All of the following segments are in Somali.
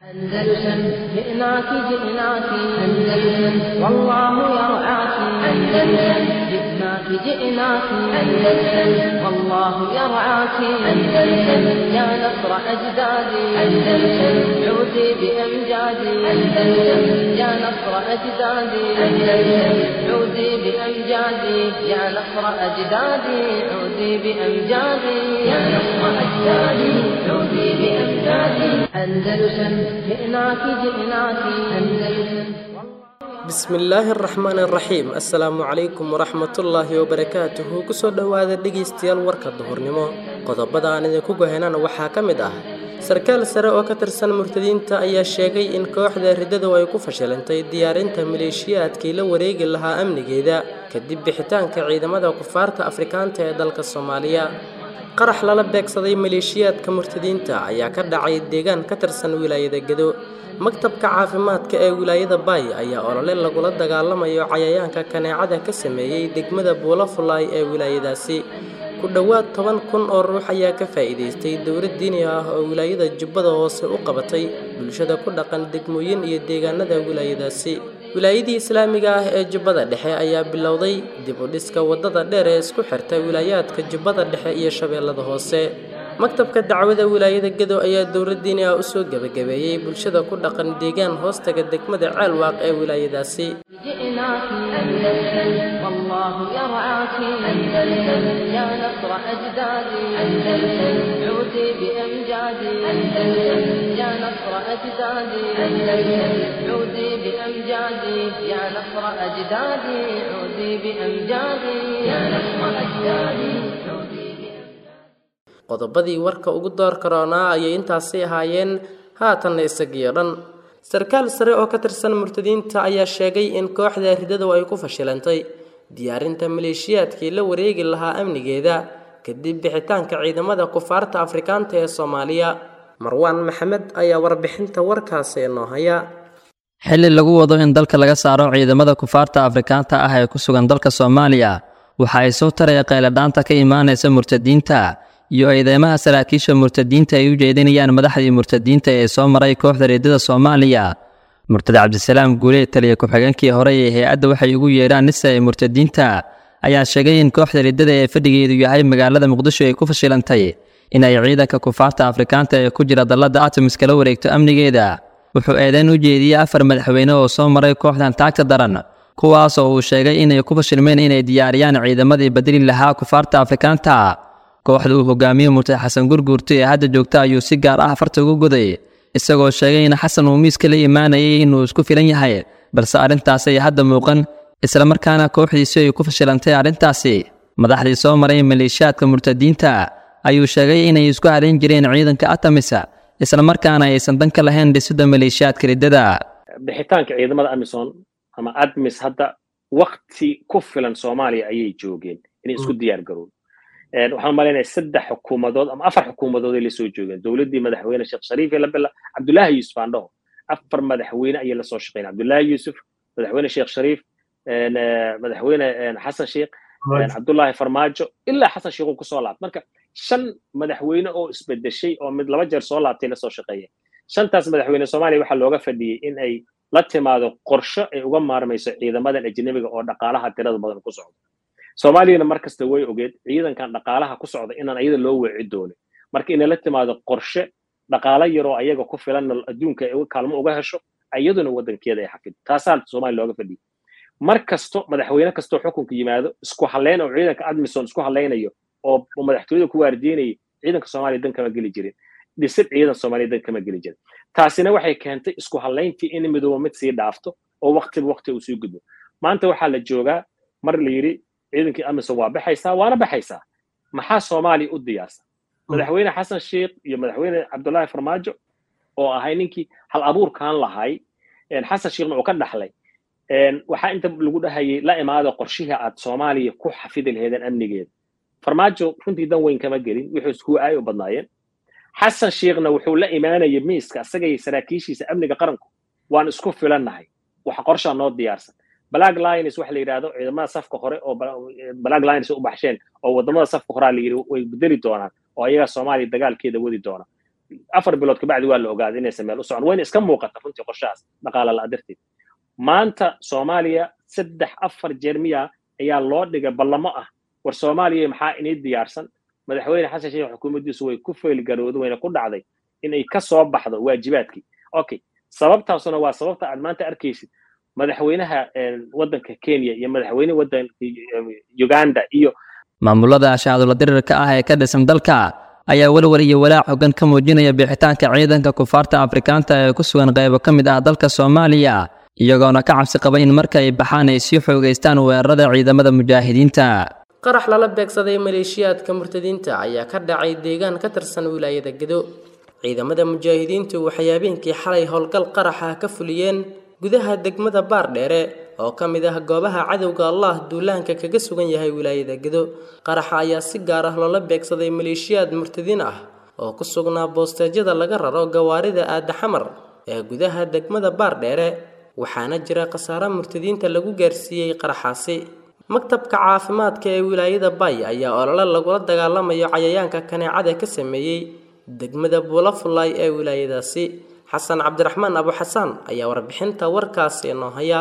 أندلسن جئناك جئناك أندلسن والله يرعاك أندلسن جئناك جئناك أندلسن والله يرعاك أندلسن يا نصر أجدادي أندلسن عودي بأمجادي أندلسن يا نصر أجدادي أندلسن عودي بأمجادي يا نصر أجدادي عودي بأمجادي يا نصر أجدادي عودي بأمجادي أندلسن جئناك جئناك أندلسن bismillaahi araxmaan araxiim assalaamu calaykum waraxmatullaahi wabarakaatuhu kusoo dhowaada dhegaystayaal warka duhurnimo qodobada aan idinku gohenana waxaa ka mid ah sarkaal sare oo ka tirsan murtadiinta ayaa sheegay in kooxda riddadu ay ku fashilantay diyaarinta maleeshiyaadkii la wareegi lahaa amnigeeda kadib bixitaanka ciidamada kufaarta afrikaanta ee dalka soomaaliya qarax lala beegsaday maleeshiyaadka murtadiinta ayaa ka dhacay deegaan ka tirsan wilaayada gedo maktabka caafimaadka ee wilaayada baay ayaa olole lagula dagaalamayo cayayaanka kaneecada ka sameeyey degmada buulafulaay ee wilaayadaasi ku dhowaad toban kun oo ruux ayaa ka faa'iidaystay dowlad diini ah oo wilaayada jubbada hoose u qabatay bulshada ku dhaqan degmooyin iyo deegaanada wilaayadaasi wilaayadii islaamiga ah ee jubbada dhexe ayaa bilowday dib u dhiska waddada dheer ee isku xirta wilaayaadka jubbada dhexe iyo shabeellada hoose maktabka dacwada wilaayada gedo ayaa dowlad diini ah usoo gebagabeeyey bulshada ku dhaqan deegaan hoostaga degmada ceelwaaq ee wilaayadaasi جئناك أندلسن والله يرعاك أندلسن يا نصر أجدادي أندلسن عودي بأمجادي أندلسن يا نصر أجدادي أندلسن عودي بأمجادي يا نصر أجدادي عودي بأمجادي يا نصر أجدادي عودي qodobadii warka ugu door karoonaa ayay intaasi ahaayeen haatanna isagiyo dhan sarkaal sare oo ka tirsan murtadiinta ayaa sheegay in kooxda riddadu ay ku fashilantay diyaarinta maleeshiyaadkii la wareegi lahaa amnigeeda kadib bixitaanka ciidamada kufaarta afrikaanta ee soomaaliya marwaan maxamed ayaa warbixinta warkaasi inoo haya xilli lagu wado in dalka laga saaro ciidamada kufaarta afrikaanta ah ee ku sugan dalka soomaaliya waxa ay soo taraya qayladhaanta ka imaanaysa murtadiinta iyo eedeymaha saraakiisha murtadiinta ay u jeedinayaan madaxdii murtadiinta ee soo maray kooxda reedada soomaaliya murtade cabdisalaam guuleed taliya ku-xigeenkii hore ee hay-adda waxay ugu yeedhaan nisa ee murtadiinta ayaa sheegay in kooxda reedada ee fadhigeedu yahay magaalada muqdisho ay ku fashilantay in ay ciidanka kufaarta afrikaanta ee ku jira dallada atomis kala wareegto amnigeeda wuxuu eedeyn u jeediyey afar madaxweyne oo soo maray kooxdan taagta daran kuwaas oo uu sheegay inay ku fashilmeen inay diyaariyaan ciidamadii badeli lahaa kufaarta afrikaanta kooxda uu hogaamiye murtade xasan gurguurta ee hadda joogta ayuu si gaar ah farta ugu goday isagoo sheegay in xasan uu miiska la imaanayay inuu isku filan yahay balse arrintaas ay hadda muuqan islamarkaana kooxdiisu ay ku fashilantay arrintaasi madaxdii soo maray maleeshiyaadka murtadiinta ayuu sheegay inay isku harayn jireen ciidanka atamisa islamarkaana aysan dan ka lahayn dhisidda maleeshiyaadka riddada bixitaanka ciidamada amison ama admis hadda wakti ku filan soomaaliya ayay joogeen inay isku diyaar garoon waxaan umalaynaya saddex xukuumadood ama afar xukuumadood ay lasoo joogeen dowladdii madaxweyne sheekh shariif ee labila cabdullaahi yuusuf aan dhaho afar madaxweyne ayay lasoo shaqeyn cabdullaahi yuusuf madaxweyne sheekh shariif madaxweyne xasan sheekh cabdullaahi farmaajo ilaa xasan sheekh uu kusoo laabtay marka shan madaxweyne oo isbedeshay oo mid laba jeer soo laabtay lasoo shaqeeyeen shantaas madaxweyne soomaaliya waxaa looga fadhiyey in ay la timaado qorsho ay uga maarmayso ciidamadan ajnabiga oo dhaqaalaha tirada badan ku socdo soomaaliyana mar kasta way ogeed ciidankan dhaqaalaha ku socda inaan ayada loo weeci doonin marka inay la timaado qorshe dhaqaalo yaroo ayaga ku filan adduunka ay kaalmo uga hesho iyaduna waddankeeda ay xafido taasaa soomaaliya looga fadhiyay mar kasto madaxweyne kastoo xukunka yimaado isku halleyn oo ciidanka admison isku hallaynayo oo madaxtooyada ku waardiinayay ciidanka soomaaliya dan kama geli jirin dhisid ciidan soomaaliya dan kama geli jirin taasina waxay keentay isku hallayntii in midooba mid sii dhaafto oo waktiba wakti uu sii gudbo maanta waxaa la joogaa mar la yidhi ciidankii amison waa baxaysaa waana baxaysaa maxaa soomaaliya u diyaarsan madaxweyne xasan sheekh iyo madaxweyne cabdullaahi farmaajo oo ahay ninkii hal abuurkan lahay xasan sheekhna uu ka dhaxlay waxaa inta lagu dhahayay la imaada qorshihii aad soomaaliya ku xafidi laheedeen amnigeeda farmaajo runtii dan weyn kama gelin wuxuu isku aay u badnaayeen xasan sheekhna wuxuu la imaanayay miiska isagay saraakiishiisa amniga qaranku waan isku filannahay waxa qorshaa noo diyaarsan black lines waxa la yidhahdo ciidamada safka hore oo black lines u baxsheen oo wadamada safka horaa la yidhi way bedeli doonaan oo ayagaa soomaaliya dagaalkeeda wadi doona afar bilood kabacdi waa la ogaaday inaysan meel u socon wayna iska muuqata runtii qorshahaas dhaqaala la darteed maanta soomaaliya saddex afar jeer miya ayaa loo dhigay ballamo ah war soomaaliya maxaa inii diyaarsan madaxweyne xasan sheekh xukuumaddiisu way ku feylgarowday wayna ku dhacday inay ka soo baxdo waajibaadkii okay sababtaasuna waa sababta aad maanta arkaysid madaxweynaha waddanka kenya iyo madaxweynaha waddanka uganda iyo maamulada shaacdula dirirka ah ee ka dhisan dalka ayaa welwel iyo walaac xogan ka muujinaya bixitaanka ciidanka kufaarta afrikaanta ee ku sugan qaybo ka mid ah dalka soomaaliya iyagoona ka cabsi qaba in marka ay baxaan ay sii xoogaystaan weerarada ciidamada mujaahidiinta qarax lala beegsaday maleeshiyaadka murtadiinta ayaa ka dhacay deegaan ka tirsan wilaayada gedo ciidamada mujaahidiintu waxay habeenkii xalay howlgal qaraxa ka fuliyeen gudaha degmada baardheere oo ka mid ah goobaha cadowga allah duulaanka kaga sugan yahay wilaayada gedo qaraxa ayaa si gaar ah loola beegsaday maleeshiyaad murtadiin ah oo ku sugnaa boosteejyada laga raro gawaarida aada xamar ee gudaha degmada baardheere waxaana jira khasaare murtadiinta lagu gaarsiiyey qaraxaasi maktabka caafimaadka ee wilaayada bay ayaa olole lagula dagaalamayo cayayaanka kaneecada ka sameeyey degmada buulafulay ee wilaayadaasi xasan cabdiraxmaan abu xasaan ayaa warbixinta warkaasi noo haya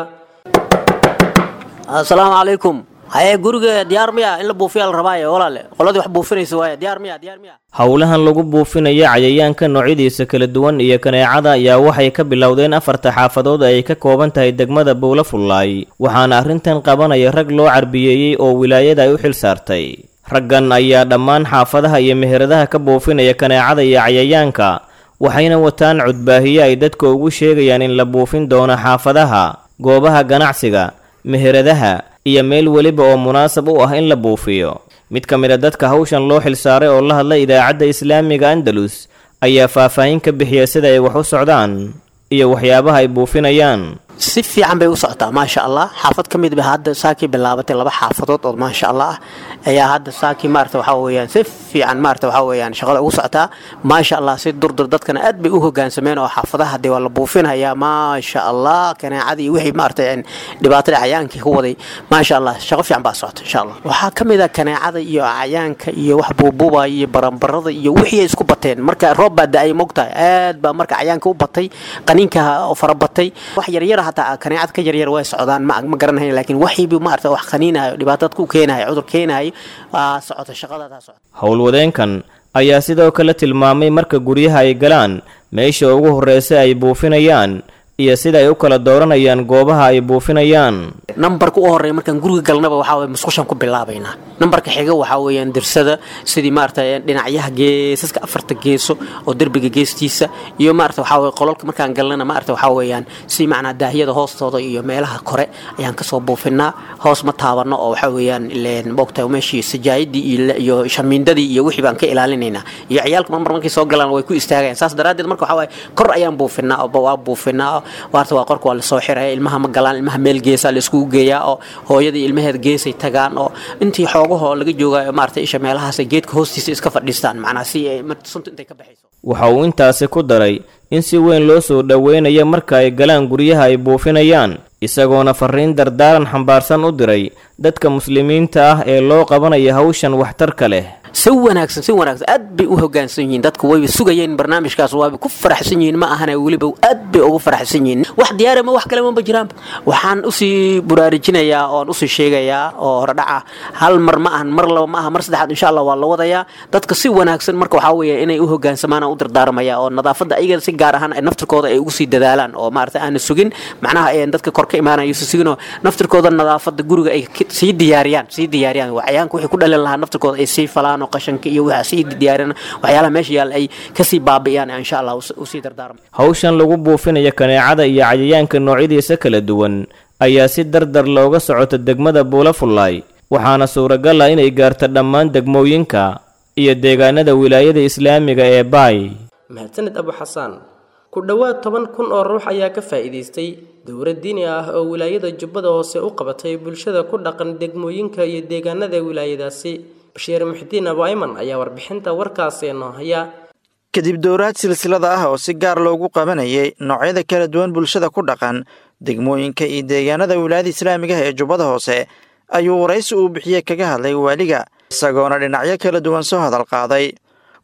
asalaamu calaykum haye guriga diyaar miya in la buufiyaa la rabaaye walaale qoladii wax buufinaysa waaye diyaar miya diyaar miya howlahan lagu buufinaya cayayaanka noocyadiisa kala duwan iyo kaneecada ayaa waxay ka bilowdeen afarta xaafadood ay ka kooban tahay degmada buulafullaay waxaana arrintan qabanaya rag loo carbiyeeyey oo wilaayada ay u xil saartay raggan ayaa dhammaan xaafadaha iyo meheradaha ka buufinaya kaneecada iyo cayayaanka waxayna wataan cudbaahiye ay dadka ugu sheegayaan in la buufin doono xaafadaha goobaha ganacsiga meheradaha iyo meel weliba oo munaasab u ah in la buufiyo mid ka mid a dadka hawshan loo xilsaaray oo la hadlay idaacadda islaamiga andalus ayaa faahfaahin ka bixiya sida ay wax u socdaan iyo waxyaabaha ay buufinayaan si fiican bay u socotaa maasha allah xaafad ka mid ba hadda saakii bilaabatay laba xaafadood oo maasha allah ah ayaa hadda saakii maarata waxaa weeyaan si fiican maarata waxaa weeyaan shaqada ugu socotaa maasha allah si durdur dadkana aad bay u hogaansameen oo xaafadaha dee waa la buufinayaa maasha allah kaneecadii iyo wixii maarata dhibaatada cayaankii ku waday maasha allah shaqo fiican baa socota insha allah waxaa ka mid ah kaneecada iyo cayaanka iyo wax buubuubaya iyo baranbarada iyo wixii ay isku bateen marka roob baa da-ay mogtahay aad baa marka cayaanka u batay qaniinka farabatay wax yaryar hataa kaneecad ka yaryar way socdaan ma ma garanahayn laakiin waxiibu maarata wax qaniinayo dhibaatad ku keenayo cudur keenayo waa socota shaqadadaa socota howlwadeenkan ayaa sidoo kale tilmaamay marka guryaha ay galaan meesha ugu horreysa ay buufinayaan iyo sida ay u kala dooranayaan goobaha ay buufinayaan nambarka u horeeya markaan guriga galnaba waxaa weye musqushaan ku bilaabaynaa nambarka xiga waxaa weeyaan dirsada sidii maarata dhinacyaha geesaska afarta geeso oo derbiga geestiisa iyo maarata waxaa weye qololka markaan galnana maarata waxaa weeyaan si macnaa daahiyada hoostooda iyo meelaha kore ayaan kasoo buufinaa hoos ma taabano oo waxaa weeyaan ileen moogtahay meeshii sajaayadii iyo shamiindadii iyo wixii baan ka ilaalinaynaa iyo ciyaalka marmar markay soo galaan way ku istaagayaan saas daraaddeed marka waxaa waye kor ayaan buufinaa oo waa buufinaa waarta waa qorka waa lasoo xiraya ilmaha ma galaan ilmaha meel geesa laiskugu geeyaa oo hooyadii ilmaheed geesay tagaan oo intii xoogahoo laga joogayo maarata isha meelahaas geedka hoostiisa iska fadhiistaan macnaa si ay sunta intay ka baxayso waxa uu intaasi ku daray in si weyn loo soo dhoweynayo marka ay galaan guryaha ay buufinayaan isagoona fariin dardaaran xambaarsan u diray dadka muslimiinta ah ee loo qabanaya hawshan waxtarka leh si wanaagsan si wanaagsan aad bay u hogaansan yihiin dadku wayba sugayeen barnaamijkaas waaba ku faraxsan yihiin ma ahana weliba aad bay ugu faraxsan yihiin wax diyaara ma wax kale maba jiraanba waxaan usii buraarujinayaa oon usii sheegayaa oo horedhaca hal mar ma ahan mar laba ma aha mar saddexaad insha allah waa la wadayaa dadka si wanaagsan marka waxaa weeye inay u hogaansamaan aan u dardaarmaya oo nadaafadda ayaga si gaar ahaan naftirkooda ay ugu sii dadaalaan oo maarata aana sugin macnaha dadka kor ka imaanayo si suginoo naftirkooda nadaafadda guriga ay sii diyaariyaan sii diyaariyaan cayaanka wixii ku dhalin lahaa naftirkooda ay sii falaan qashanka iyo waxa sii diyaarin waxyaalaha meesha yaal ay kasii baabi'iyaan insha allah usii dardaarma hawshan lagu buufinayo kaneecada iyo cayayaanka noocyadiisa kala duwan ayaa si dardar looga socota degmada buulafullaay waxaana suuragal ah inay gaarto dhammaan degmooyinka iyo deegaanada wilaayada islaamiga ee baay mahadsaned abu xasaan ku dhowaad toban kun oo ruux ayaa ka faa'iidaystay dowlad diini ah oo wilaayada jubbada hoose u qabatay bulshada ku dhaqan degmooyinka iyo deegaanada wilaayadaasi bashiir muxdiin abu ayman ayaa warbixinta warkaasi noo haya kadib dowraad silsilada ah oo si gaar loogu qabanayay noocyada kala duwan bulshada ku dhaqan degmooyinka iyo deegaanada wilaayada islaamigaha ee jubbada hoose ayuu waraysi uu bixiyey kaga hadlay waaliga isagoona dhinacyo kala duwan soo hadal qaaday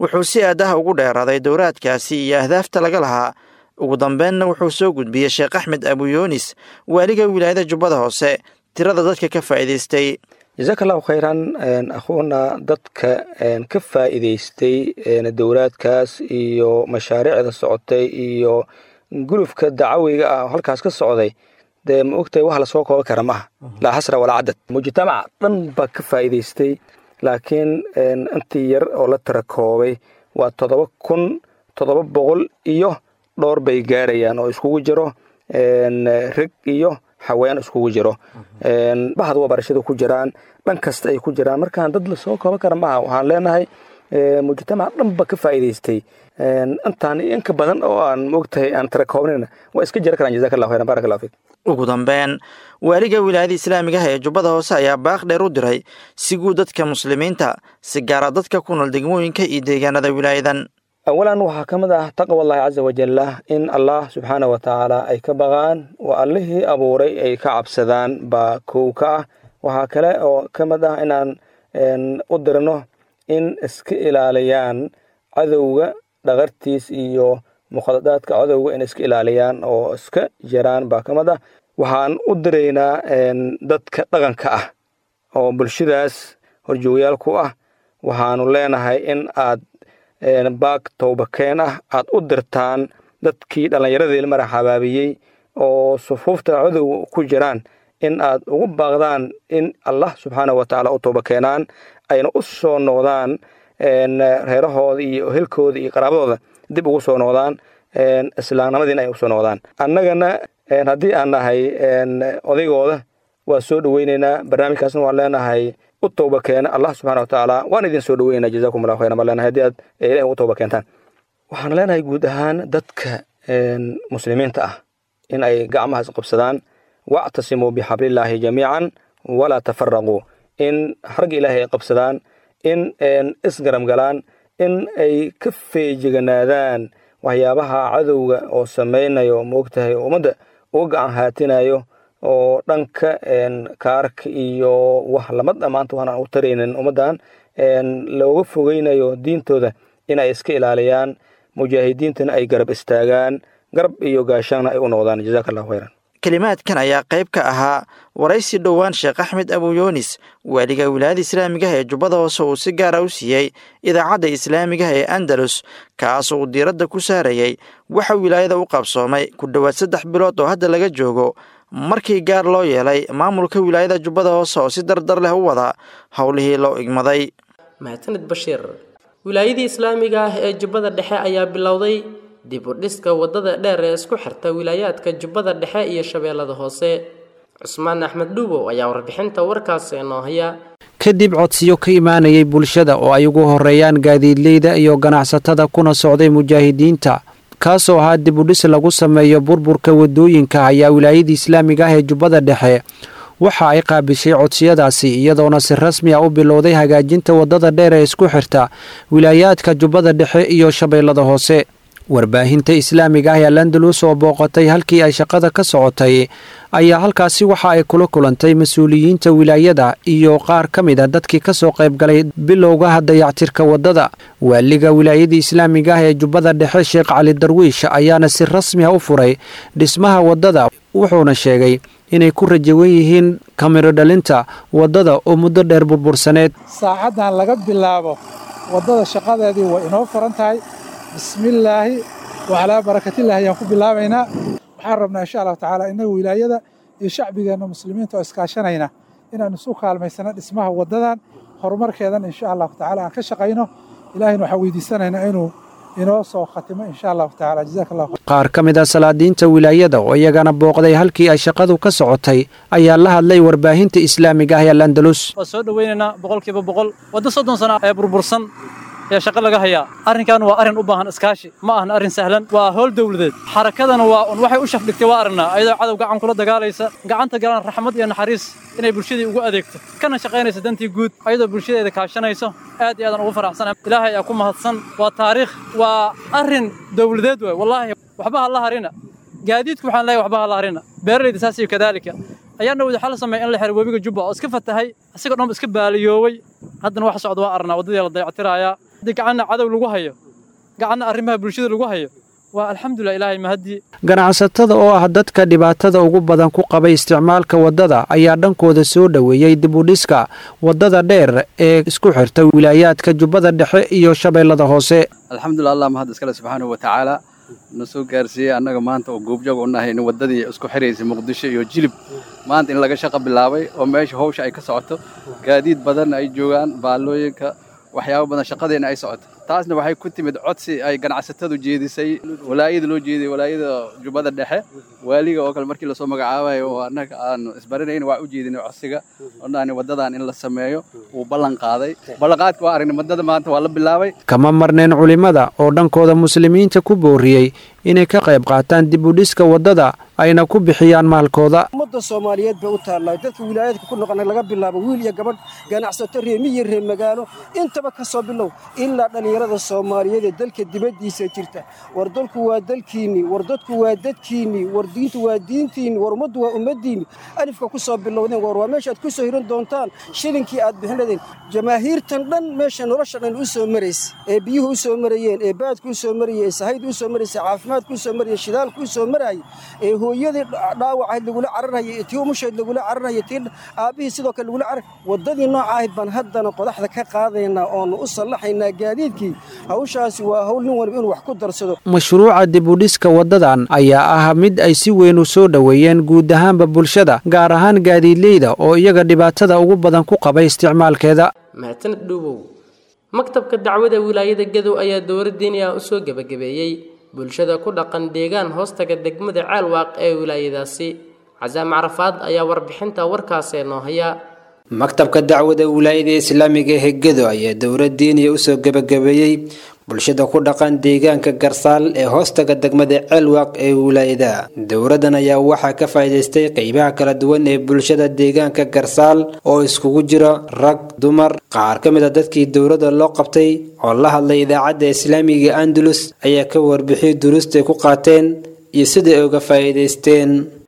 wuxuu si aadaha ugu dheeraaday dowraadkaasi iyo ahdaafta laga lahaa ugu dambeynna wuxuu soo gudbiyey sheekh axmed abuyoonis waaliga wilaayada jubbada hoose tirada dadka ka faa'iidaystay jasaaka allahu khayran akhuuna dadka ka faa'iidaystay dowlaadkaas iyo mashaariicda socotay iyo gulufka dacawiga ah oo halkaas ka socday dee ma ogtahay wax lasoo kooban kara maaha laa xasra walaa cadad mujtamaca dhan baa ka faa'iidaystay laakiin intii yar oo la tira koobay waa toddoba kun toddoba boqol iyo dhowr bay gaarayaan oo iskugu jiro reg iyo haween iskugu jiro bahad waa barashada ku jiraan dhan kasta ay ku jiraan markaan dad lasoo kooban kara maaha waxaan leenahay mujtamaca dhan ba ka faa'iidaystay intaan inka badan oo aan moogtahay aan tira koobnayna waa iska jira karaan jazaka allah khayran barak allah fiik ugu dambeyn waaliga wilaayada islaamiga ah ee jubbada hoose ayaa baaq dheer u diray si guud dadka muslimiinta si gaara dadka ku nool degmooyinka iyo deegaanada wilaayadan awalan waxaa ka mid ah taqwa allahi caza wajalla in allah subxaana wa tacaala ay ka baqaan oo allihii abuuray ay ka cabsadaan baa kow ka ah waxaa kale oo ka mid ah inaan u dirno in iska ilaaliyaan cadowga dhaqartiis iyo mukhadadaadka cadowga in iska ilaaliyaan oo iska jiraan baa ka mid ah waxaan u diraynaa dadka dhaqanka ah oo bulshadaas horjoogayaal ku ah waxaanu leenahay in aad baag towbakeen ah aad u dirtaan dadkii dhallinyaradii mara xabaabiyey oo sufuufta cadowga ku jiraan in aad ugu baaqdaan in allah subxaana wa tacaala u tooba keenaan ayna u soo noqdaan reerahooda iyo helkooda iyo qaraabadooda dib ugu soo noqdaan islaamnimadiina ay usoo noqdaan annagana haddii aan nahay odaygooda waa soo dhoweyneynaa barnaamijkaasna waan leenahay u tooba keena allah subxana wa tacaala waan idin soo dhoweynaa jazakum allah khayran baan leenahay haddii aad ilahi ugu tooba keentaan waxaan leenahay guud ahaan dadka muslimiinta ah in ay gacmahaas qabsadaan wactasimuu bixablillaahi jamiican walaa tafaraquu in xarga ilaahay ay qabsadaan in isgaram galaan in ay ka feejiganaadaan waxyaabaha cadowga oo samaynayo moogtahay ummadda uga gacan haatinayo oo dhanka kaarka iyo wax lama dhammaanta waxaan u taraynin ummaddan looga fogeynayo diintooda inay iska ilaaliyaan mujaahidiintana ay garab istaagaan garab iyo gaashaanna ay u noqdaan jazaaka allahu khayran kelimaadkan ayaa qayb ka ahaa waraysi dhowaan sheekh axmed abuyoonis waaliga wilaayada islaamigaha ee jubbada hoose uu si gaara u siiyey idaacadda islaamigaha ee andalus kaasoo uu diiradda ku saarayey waxa wilaayada u qabsoomay ku dhowaad saddex bilood oo hadda laga joogo markii gaar loo yeelay maamulka wilaayada jubbada hoose oo si dardar leh u wada howlihii loo igmaday mahadsanid bashiir wilaayadii islaamiga ah ee jubbada dhexe ayaa bilowday dib u dhiska waddada dheer ee isku xirta wilaayaadka jubbada dhexe iyo shabeellada hoose cusmaan axmed dhuubow ayaa warbixinta warkaasi inoo haya kadib codsiyo ka imaanayay bulshada oo ay ugu horeeyaan gaadiidleyda iyo ganacsatada kuna socday mujaahidiinta kaasoo ahaa dib u dhis lagu sameeyo burburka waddooyinka ayaa wilaayadii islaamiga ah ee jubbada dhexe waxa ay qaabishay codsiyadaasi iyadoona si rasmi ah u bilowday hagaajinta waddada dheer ee isku xirta wilaayaadka jubbada dhexe iyo shabeellada hoose warbaahinta islaamiga ah ee landalus oo booqatay halkii ay shaqada ka socotay ayaa halkaasi waxa ay kula kulantay mas-uuliyiinta wilaayada iyo qaar ka mid a dadkii kasoo qaybgalay bilowgaha dayactirka waddada waaliga wilaayadii islaamiga ah ee jubbada dhexe sheekh cali darwiish ayaana si rasmi ah u furay dhismaha waddada wuxuuna sheegay inay ku rajawan yihiin kamiro dhalinta waddada oo muddo dheer burbursaneed saacaddan laga bilaabo waddada shaqadeedii way inoo furan tahay bismillaahi wacalaa barakatillaahi ayaan ku bilaabaynaa waxaan rabnaa insha allahu tacaala innaga wilaayada iyo shacbigeenna muslimiinta oo iskaashanayna inaan isu kaalmaysano dhismaha waddadan horumarkeedan insha allahu tacaala aan ka shaqayno ilaahayna waxaan weydiisanaynaa inuu inoo soo khatimo insha allahu tacaala jazaaka allahu qaar ka mid a salaadiinta wilaayada oo iyagana booqday halkii ay shaqadu ka socotay ayaa la hadlay warbaahinta islaamiga ah ee landalus waa soo dhoweynaynaa boqolkiiba boqol waddo soddon sana ee burbursan ee shaqo laga hayaa arrinkan waa arrin u baahan iskaashi ma ahna arrin sahlan waa howl dowladeed xarakadana waa un waxay u shafdhigtay waa aragnaa ayadoo cadow gacan kula dagaalaysa gacanta galaan raxmad iyo naxariis inay bulshadii ugu adeegto kana shaqaynaysa dantii guud ayadoo bulshadeeda kaashanayso aad iyo aadan ugu faraxsana ilaahay ayaa ku mahadsan waa taariikh waa arrin dowladeed waay wallaahi waxba ha la harina gaadiidku waxaan leeyahay waxba ha la harina beeralayda saas iyo kadaalika ayaana wada xal sameeyay in la xiro webiga jubba oo iska fatahay asigoo dhanba iska baaliyooway haddana wax socda waa arnaa waddadii la dayactirayaa haddii gacanna cadow lagu hayo gacanna arrimaha bulshada lagu hayo waa alxamdulilah ilaahay mahadii ganacsatada oo ah dadka dhibaatada ugu badan ku qabay isticmaalka waddada ayaa dhankooda soo dhoweeyey dibudhiska waddada dheer ee isku xirta wilaayaadka jubbada dhexe iyo shabeellada hoose alxamdulilah allah mahad iskale subxaanahu wa tacaala na soo gaarsiiyey annaga maanta oo goobjoog u nahay in waddadii isku xiraysay muqdisho iyo jilib maanta in laga shaqo bilaabay oo meesha hawsha ay ka socoto gaadiid badan ay joogaan baallooyinka waxyaabo badan shaqadeena ay socoto taasna waxay ku timid codsi ay ganacsatadu jeedisay walaayada loo jeeday walaayada jubbada dhexe waaliga oo kale markii lasoo magacaabayo oo annaga aanu isbaranayn waa u jeedinay codsiga onaani waddadan in la sameeyo wuu ballan qaaday ballanqaadka waa aragnay waddada maanta waa la bilaabay kama marneen culimmada oo dhankooda muslimiinta ku booriyey inay ka qayb qaataan dibudhiska waddada ayna ku bixiyaan maalkooda ummadda soomaaliyeed bay u taallaa dadka wilaayadka ku noqona laga bilaabo wiil iyo gabadh ganacsato reemiyo reer magaalo intaba ka soo bilow ilaa dhallinyarada soomaaliyeed ee dalka dibaddiisa jirta war dalku waa dalkiinnii war dadku waa dadkiinnii war diintu waa diintiinni war ummaddu waa ummaddiinni alifka ku soo bilowdeen war waa meeshaad ku soo hiran doontaan shilinkii aad bixinadeen jamaahiirtan dhan meesha nolosha dhan u soo maraysa ee biyuhu u soo marayeen ee baadku u soo marayey ee sahaydu u soo maraysa caafimaadku u soo marayay shidaalku u soo marayay ee hooyadii dhaawacayd lagula cararhayay tii umushayd lagula cararhayay tii aabbihii sidoo kale lagula carar waddadii nooca ahayd baan haddana qodaxda ka qaadaynaa oonu u sallaxaynaa gaadiidkii hawshaasi waa hawl nin waliba inuu wax ku darsado mashruuca dibudhiska waddadan ayaa ah mid ay si weyn u soo dhoweeyeen guud ahaanba bulshada gaar ahaan gaadiidleyda oo iyaga dhibaatada ugu badan ku qabay isticmaalkeeda mahadsaned dhuubow maktabka dacwada wilaayada gadow ayaa dowlad diini ah usoo gebagabeeyey bulshada ku dhaqan deegaan hoostaga degmada ceelwaaq ee wilaayadaasi casaam carafaad ayaa warbixinta warkaasee noo haya maktabka dacwada wilaayada islaamiga ee gedo ayaa dowlad diiniya usoo gebagabeeyey bulshada ku dhaqan deegaanka garsaal ee hoostaga degmada ceelwaaq ee wilaayada dowladan ayaa waxaa ka faa'iidaystay qeybaha kala duwan ee bulshada deegaanka garsaal oo iskugu jira rag dumar qaar ka mid a dadkii dowladda loo qabtay oo la hadlay idaacadda islaamiga andalus ayaa ka warbixiyay duruustay ku qaateen iyo siday uga faa'iidaysteen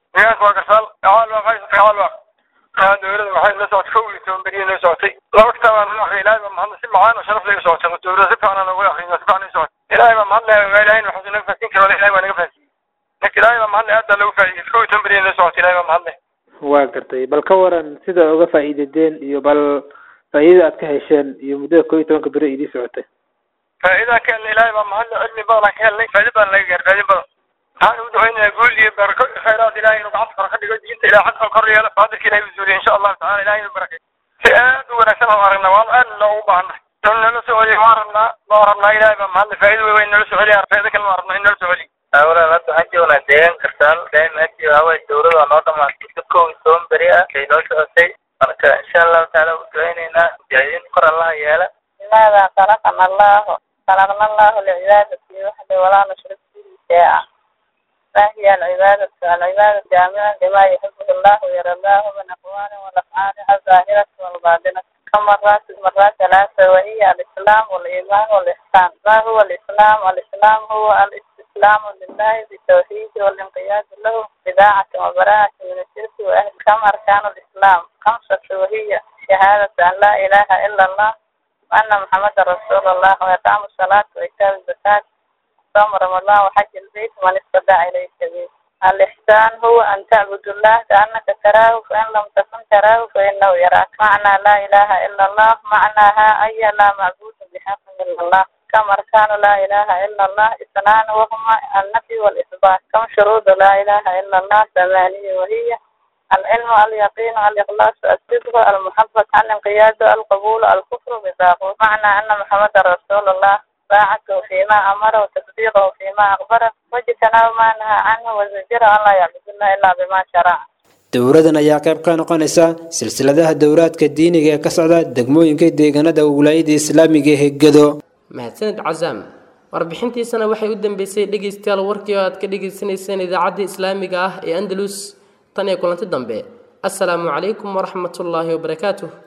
dowlada waxay la socotay kow iyo toban beriya noo socotay laba kitaabaan noo akhriyay ilaahay baa mahadna si macaan oo sharaf laga socotay dowlada si fiican noogu akhriyay si fiican noo socotay ilaahay baa mahadna ilaahay waxuu naga fasin karo ilaahay baa naga fasin marka ilaahay baa mahadna aad baa lagu faa'iidey kow iyo toban beriya noo socotay ilaahay baa mahadna waa gartay bal ka waran sida uga faa'iidadeen iyo bal faa'iidada aad ka hesheen iyo muddada kow iyo tobanka beri idii socotay faa'iidaan ka helnay ilaahay baa mahadna cilmi badan aan ka helnay faa'iido badan laga gaaray faa'iido badan waxaan u ducaynayaa guul iyo barako khayraad ilaahay inuu gacanta kor ka dhigo diinta ilahay xagka kor yeelo faadirka ilahay u zuuliyo insha allahu tacala ilahay inuu barakay si aad u wanaagsan aan aragnaa waan aad loogu baahannahay in nala soo celiyo waan rabnaa waan rabnaa ilaahay baa mahadna faa'iido wey weyn nala soo celiya faa'iido kale waan rabnaa in nala soo celiyo awlan hadda waxaan joognaa deegaan kartaal daa'im aji haway dowlada waa noo dhamaatay si kow iyo toban beri ah ay noo socotay marka insha allahu tacaala u ducaynaynaa mujaahidiin kor allaha yeela لماذا خلقنا الله خلقنا الله لعبادته وحده ولا نشرك به شيئا فهي العبادة العبادة جامعة لما يحبه الله ويرضاه من أقوال والأفعال الظاهرة والباطنة كم مرات مرات ثلاثة وهي الإسلام والإيمان والإحسان ما هو الإسلام؟ الإسلام هو الاستسلام لله بالتوحيد والانقياد له بداعة وبراءة من الشرك وأهل كم أركان الإسلام؟ خمسة وهي شهادة أن لا إله إلا الله وأن محمد رسول الله وإقام الصلاة وإيتاء الزكاة صوم رمضان وحج البيت من استطاع إليه سبيل الإحسان هو أن تعبد الله كأنك تراه فإن لم تكن تراه فإنه يراك معنى لا إله إلا الله معناها أي لا معبود بحق إلا الله كم أركان لا إله إلا الله اثنان وهما النفي والإثبات كم شروط لا إله إلا الله ثمانية وهي العلم اليقين الإخلاص الصدق المحبة الانقياد القبول الكفر بالطاغوت معنى أن محمد رسول الله طاعته فيما أمر وتصديقه فيما أخبر واجتناب ما نهى عنه وزجر أن لا يعبد الله إلا بما شرع dowladan ayaa qayb ka noqonaysa silsiladaha dowlaadka diiniga ee ka socda degmooyinka deegaanada wilaayada islaamiga ee gedo mahadsaned casaam warbixintiisana waxay u dambeysay dhegaystayaal warkii oo aad ka dhagaysanayseen idaacadda islaamiga ah ee andalus tan iyo kulanti dambe assalaamu calaykum waraxmatullaahi wabarakaatuh